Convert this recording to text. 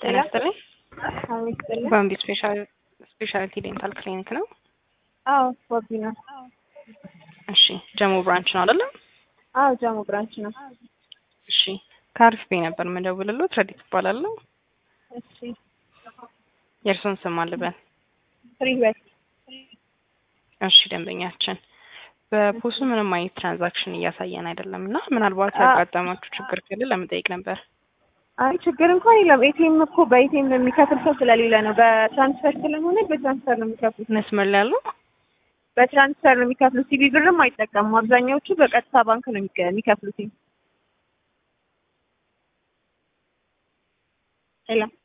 ጤና ይስጥልኝ። አዎ ይስጥልኝ። ባምቢ ስፔሻል ስፔሻሊቲ ዴንታል ክሊኒክ ነው። አዎ ቦቢ ነው። እሺ ጀሞ ብራንች ነው አይደለም? አዎ ጃሞ ብራንች ነው። እሺ ከአሪፍ ቤ ነበር የምደውልልዎት። ረዲት እባላለሁ። እሺ የእርስዎን ስም አልበል። ፍሪ ህይወት እሺ ደንበኛችን በፖሱ ምንም አይነት ትራንዛክሽን እያሳየን አይደለም እና ምናልባት አ- ያጋጠማችሁ ችግር ካለ ለመጠየቅ ነበር። አይ ችግር እንኳን የለም። ኤቲኤም እኮ በኤቲኤም የሚከፍል ሰው ስለሌለ ነው። በትራንስፈር ስለሆነ በትራንስፈር ነው የሚከፍሉት። መስመር ላይ ያለው በትራንስፈር ነው የሚከፍሉት። ሲቢ ብርም አይጠቀሙም። አብዛኛዎቹ በቀጥታ ባንክ ነው የሚከ- የሚከፍሉት። ሄሎ